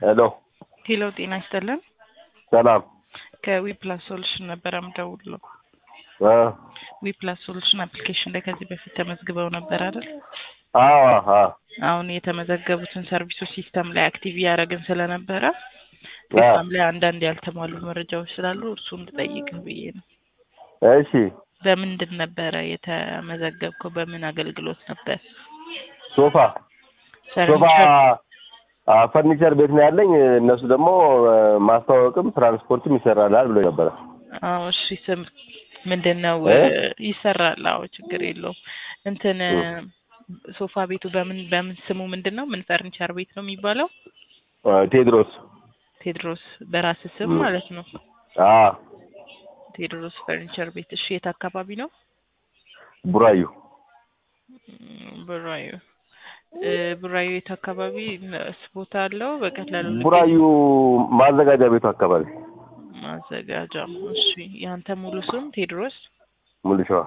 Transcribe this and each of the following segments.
ሄሎ ሄሎ ጤና ይስጥልን። ሰላም ከዊፕላስ ሶሉሽን ነበረ የምደውልለው። እ ዊፕላስ ሶሉሽን አፕሊኬሽን ላይ ከዚህ በፊት ተመዝግበው ነበር አይደል? አዎ አዎ አሁን የተመዘገቡትን ሰርቪሶች ሲስተም ላይ አክቲቭ እያደረግን ስለነበረ ሲስተም ላይ አንዳንድ ያልተሟሉ መረጃዎች ስላሉ እርሱ እንድጠይቅህ ብዬ ነው። እሺ በምንድን ነበረ የተመዘገብከው? በምን አገልግሎት ነበር? ሶፋ ሶፋ ፈርኒቸር አ፣ ፈርኒቸር ቤት ነው ያለኝ። እነሱ ደግሞ እ፣ ማስተዋወቅም ትራንስፖርትም ይሰራላል ብሎ ነበረ። አዎ እሺ። ስም ምንድን ነው? እ? ይሰራል። አዎ ችግር የለውም። እንትን እ። ሶፋ ቤቱ በምን በምን ስሙ ምንድን ነው? ምን ፈርኒቸር ቤት ነው የሚባለው? እ፣ ቴድሮስ ቴድሮስ በራስ ስም እ። ማለት ነው። አ ቴድሮስ ፈርኒቸር ቤት። እሺ የት አካባቢ ነው? ቡራዩ እም፣ ቡራዩ እ፣ ቡራዩ የት አካባቢ ስፖት አለው? በቀላሉ ቡራዩ ማዘጋጃ ቤቱ አካባቢ ማዘጋጃ። እሺ ያንተ ሙሉ ስም ቴድሮስ ሙሉ ሸዋ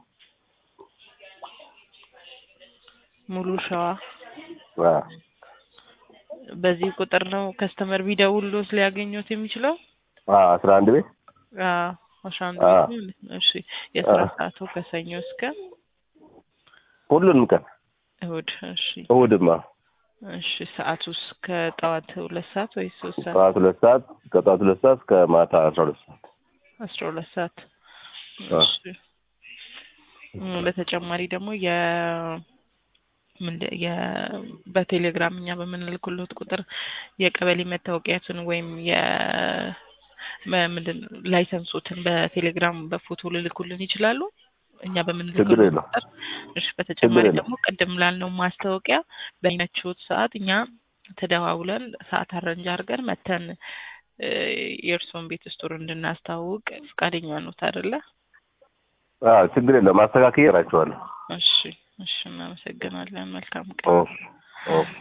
ሙሉ ሸዋ። አ፣ በዚህ ቁጥር ነው ከስተመር ቢደውልዎት ሊያገኙት የሚችለው? አ፣ አስራ አንድ ቤት አዎ አስራ አንድ አ። ቤት ማለት ነው። እሺ የስራ አ። ሰዓቱ ከሰኞ እስከ ሁሉንም ቀን እሁድ። እሺ እሑድማ እሺ ሰዓቱስ ከጠዋት ሁለት ሰዓት ወይስ ሶስት ሰዓት? ጠዋት ሁለት ሰዓት ከጠዋት ሁለት ሰዓት እስከ ማታ አስራ ሁለት ሰዓት አስራ ሁለት ሰዓት። አ። እሺ እም፣ በተጨማሪ ደግሞ የ ምንድ- የ በቴሌግራም እኛ በምንልክሎት ቁጥር የቀበሌ መታወቂያትን ወይም የ መ- ምንድን ነው ላይሰንሶትን በቴሌግራም በፎቶ ልልኩልን ይችላሉ። እኛ ችግር በምንልክሎት የለውም። ቁጥር። እሺ በተጨማሪ የለውም። ደግሞ ቅድም ላልነው ማስታወቂያ በሚመችዎት ሰዓት እኛ ተደዋውለን ሰዓት አረንጅ አድርገን መተን እ፣ የእርስዎን ቤት ስቶር እንድናስተዋውቅ ፈቃደኛ ኖት አይደለ? አ፣ ችግር የለውም። ማስተካከያ እራቸዋለሁ። እሺ እሺ፣ እናመሰግናለን። መልካም ቀን። እሺ እሺ